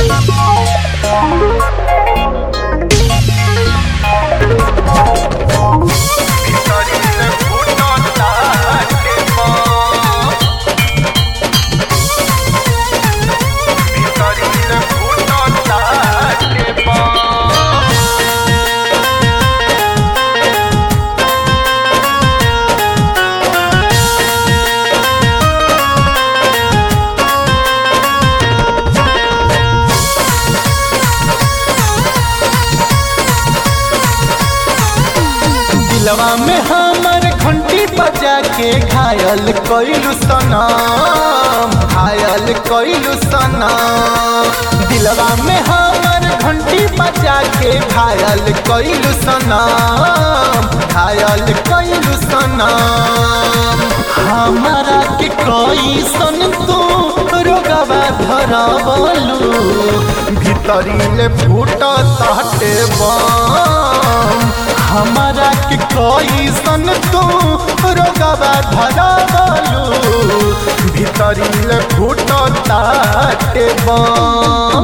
दिलवा में हमर घंटी बजा के घायल कइलू सनम घायल कइलू सनम दिलवा में हमर घंटी बजा के घायल कइलू सनम घायल कइलू सनम हमारा के कोई सन तू रोगवा धरवलू भीतरी ले फूट ताटे बम हमारा के कोई सन तू रोगवा धरवलू भीतरी ले फूट ताटे बम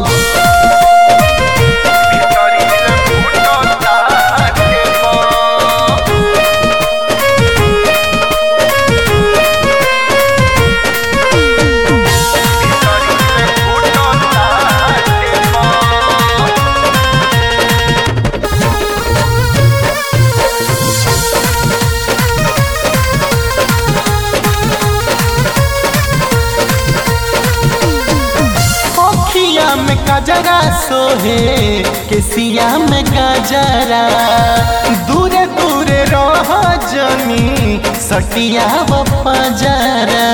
भीतरी ले फूट ताटे बम अखिया में गजरा सोहे केसिया में गजरा दूरे दूरे रह जनी सटिया बजरा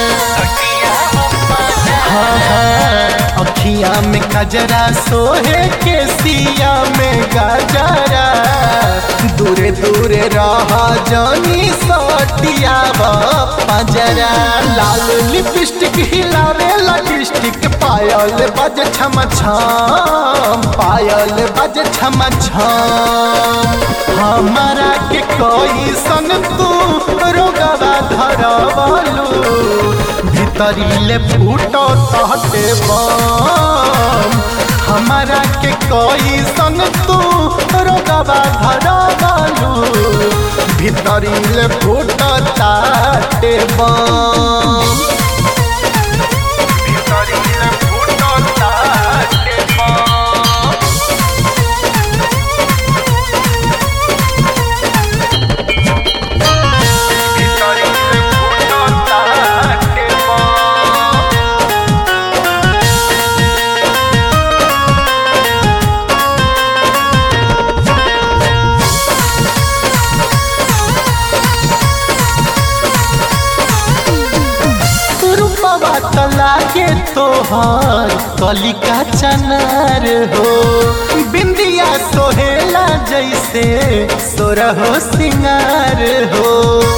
हाँ हाँ अखिया में गजरा सोहे केसिया में गजरा दूरे दूरे रह जनी सटिया बजरा लाल लिपस्टिक हिलावे लिपस्टिक पायल बज छम छम पायल बज छम छम हमारा के कोई सन तू रोगवा धरवलू भीतरी ले फूटो तहटे बम हमारा के कोई सन तू रोगवा धरवलू भीतरी ले फूटो ताटे बम रूपवा तो लागे तोहर कलिका चनार हो बिंदिया सोहेला जैसे सोरहो सिंगार हो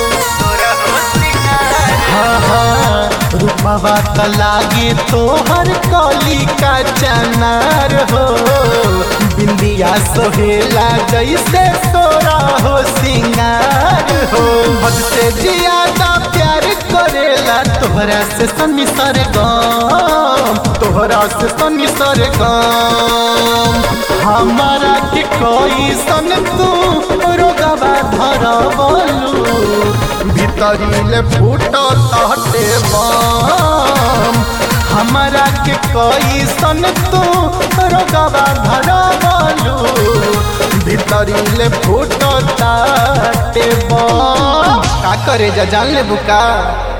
हाँ हाँ रूपवा तो लागे तोहर कलिका चनार हो बिंदिया सोहेला जैसे सोरहो सिंगार हो हद से ज्यादा प्यार करेला तोहरा से सनी सर गम तोहरा से सनी सर गम हमारा के कोई सन तू रोगवा धरवलू भीतरी ले फूट तहटे बम हमारा के कोई सन तू रोगवा धरवलू भीतरी ले फूट ताटे बम का करे जा जान ले बुका